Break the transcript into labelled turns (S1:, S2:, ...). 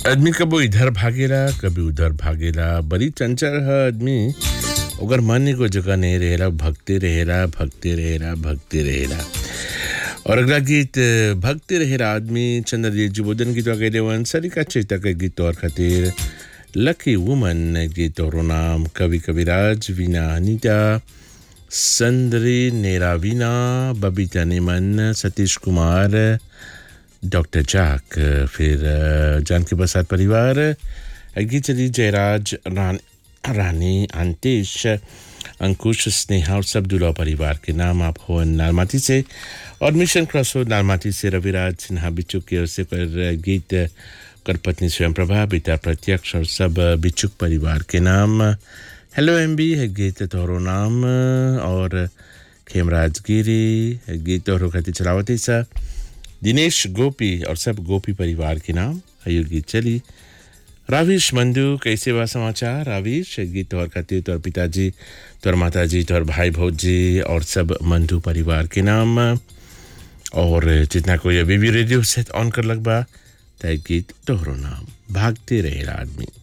S1: आदमी कबो इधर भागेला कभी उधर भागेला बड़ी चंचल है आदमी ओकर मन एगो जगह नहीं रहेला भगते रहेला भगते रहेला भगते रहेला और अगला गीत भगते रहेला आदमी चंद्रजीत जुबोधन गीत वगैरह वन सरिका चेता के गीत और खातिर लकी वुमन गीत और नाम कवि कविराज वीना अनीता संदरी नेरावीना बबीता नेमन सतीश कुमार डॉक्टर जाक फिर जानकी प्रसाद परिवार गीत चली जयराज रान, रानी अंतेश अंकुश स्नेहा और सब दुला परिवार के नाम आप हो नालमाती से और मिशन क्रॉस हो नालमाती से रविराज सिन्हा बिचुक की ओर से कर गीत कर पत्नी स्वयं प्रभा बेटा प्रत्यक्ष और सब बिचुक परिवार के नाम हेलो एम बी है गीत तोहरो नाम और खेमराज गिरी है गीत तोहरो खाती चलावती सा दिनेश गोपी और सब गोपी परिवार के नाम आयु गीत चली राविश मंदू कैसे हुआ समाचार राविश गीत और खातिर तोर पिताजी तोर माताजी तोर भाई भौजी और सब मंदू परिवार के नाम और जितना कोई अभी भी रेडियो सेट ऑन कर लग बा तय गीत तोहरो नाम भागते रहे आदमी